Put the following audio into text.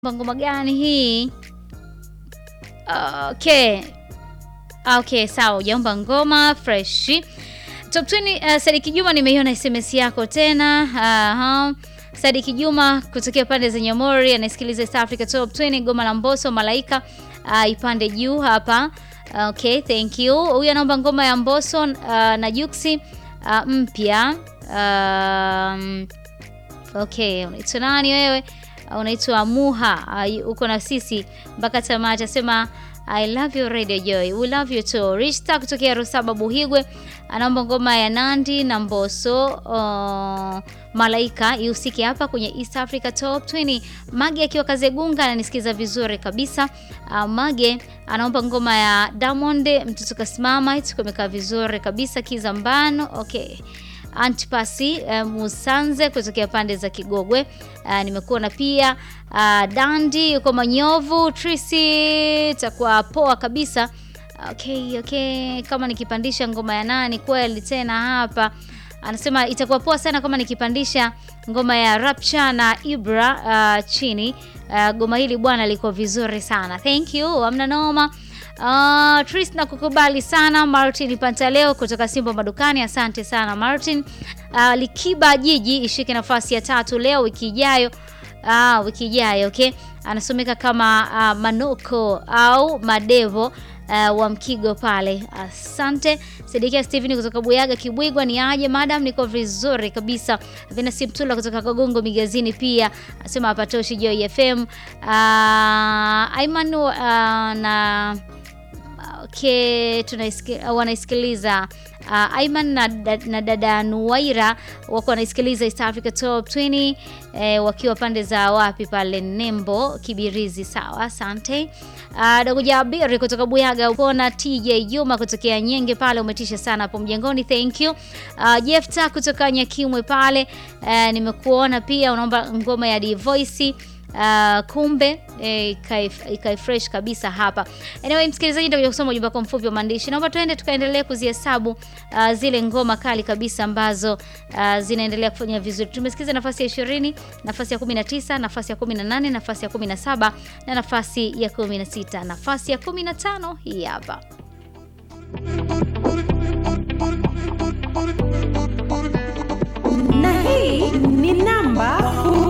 ngoma gani hii? Okay. Okay, sawa, ujaomba ngoma fresh. Top 20 uh, Sadiki Juma nimeiona SMS yako tena. Aha. Sadiki Juma kutokea pande za Nyamori anasikiliza East Africa Top 20 goma la Mbosso Malaika uh, ipande juu hapa. Okay, thank you. Huyu anaomba ngoma ya Mbosso uh, na Juksi uh, mpya. Um, okay, unaitwa nani wewe? Uh, unaitwa Muha. Uh, uko na sisi mpaka tamati. Asema I love you Radio Joy. We love you too. Rista kutokea Rusaba Buhigwe anaomba ngoma ya Nandi na Mbosso uh, Malaika ihusike hapa kwenye East Africa Top 20. Mage akiwa Kazegunga ananisikiza vizuri kabisa. Uh, Mage anaomba ngoma ya Diamond mtoto kasimama itukomekaa vizuri kabisa Kizambano. Okay. Antipasi uh, Musanze kutokea pande za Kigogwe. Uh, nimekuona pia uh, Dandi yuko Manyovu. Trisi itakuwa poa kabisa. Okay, okay, kama nikipandisha ngoma ya nani kweli tena hapa anasema itakuwa poa sana kama nikipandisha ngoma ya Rapcha na Ibra uh, chini. Uh, goma hili bwana liko vizuri sana. Thank you. Hamna noma. Uh, Tris na kukubali sana Martin Pantaleo kutoka Simba Madukani. Asante sana Martin. Uh, Likiba Jiji ishike nafasi ya tatu leo wiki ijayo. Uh, wiki ijayo okay. Anasomeka kama uh, Manoko au Madevo Uh, wa Mkigo pale. Asante. Sidikia Steven kutoka Buyaga Kibwigwa, ni aje madam? Niko vizuri kabisa. Venasi Mtula kutoka Kagongo Migazini pia asema hapatoshi Joy FM. Uh, Aiman uh, na okay, tunaisikiliza wanaisikiliza uh, Aiman na, na dada Nuwaira wako wanaisikiliza East Africa Top 20 eh, wakiwa pande za wapi pale Nembo Kibirizi. Sawa, asante. Uh, Dogo Jabiri kutoka Buyaga upona. TJ Juma kutokea Nyenge pale umetisha sana hapo mjengoni, thank you. Uh, Jefta kutoka Nyakimwe pale uh, nimekuona pia unaomba ngoma ya Divoice Uh, kumbe ikai eh, fresh kabisa hapa. Anyway, msikilizaji, ndio kusoma ujumbe wako mfupi wa maandishi. Naomba tuende tukaendelee kuzihesabu uh, zile ngoma kali kabisa ambazo uh, zinaendelea kufanya vizuri. Tumesikiza nafasi ya 20, nafasi ya 19, nafasi ya 18, nafasi ya 17 na nafasi ya 16. Nafasi ya 15 hii hapa. Na hii ni namba